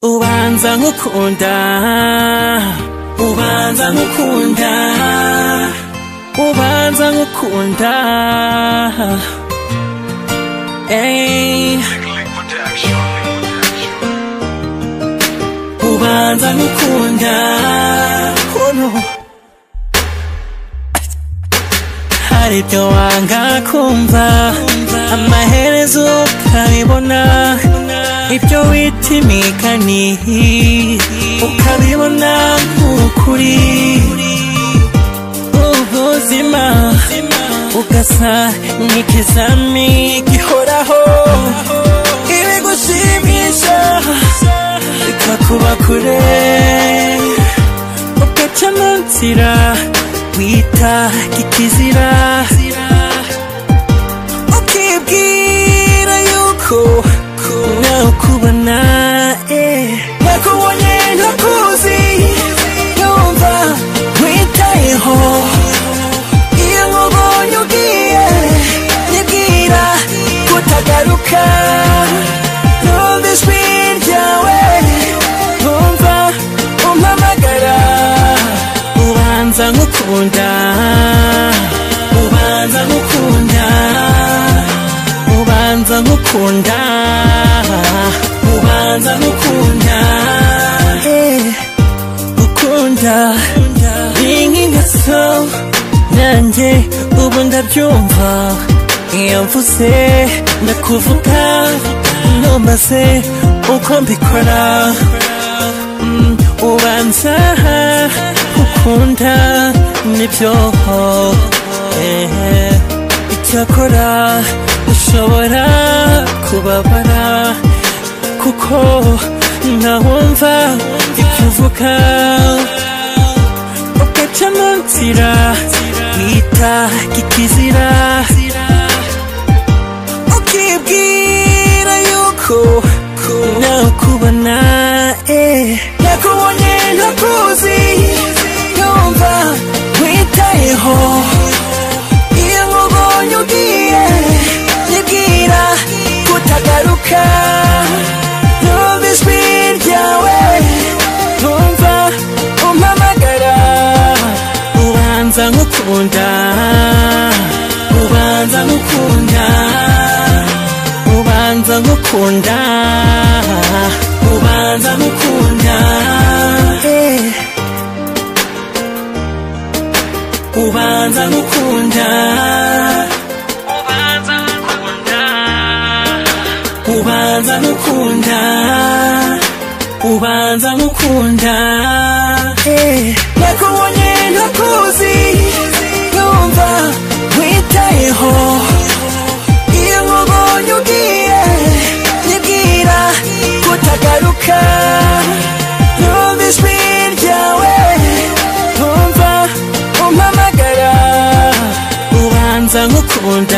ubanza nkukunda ubanza nkukunda ubanza nkukunda Ey. ubanza nkukunda oh no. hari ibyo wanga kumva amaherezo ukabibona ibyo wita imigani ukabibona nk'ukuri ubuzima ugasa nk'ikizami gihoraho ibigushimisha bikakuba kure ugaca mu nzira wita kikizira ukibwira yuko nawe ukubona eh. nakubonye ntakuzi yumva witayeho iyo nkubonye ugiye nibwira kutagaruka numva ijwi ryawe numva umpamagara ubanza nkukunda ubanza nkukunda ubanza nkukunda ubanza nkukunda Eh, ukunda ni nk'ingeso nanjye ubu ndabyumva iyo mvuze ndakuvuga ntumaze uko mbikora Mm, ubanza ukunda nibyo eh, icyakora ushobora kubabara kuko ntawumva ibyo uvuga ugaca mu nzira wita kikizira ukibwira yuko nawe ukubona eh. nakubonye ntakuzi yumva witayeho iyo nkubonye ugiye nibwira kutagaruka numva ijwi ryawe numva umpamagara ubanza nkukunda ubanza nkukunda ubanza nkukunda ubanza nkukunda Eh. ubanza nkukunda ubanza nkukunda ubanza nkukunda ubanza nkukunda Eh. nakubonye ntakuzi numva witayeho iyo nkubonye ugiye nibwira kutagaruka numva ijwi ryawe numva umpamagara ubanza nkukunda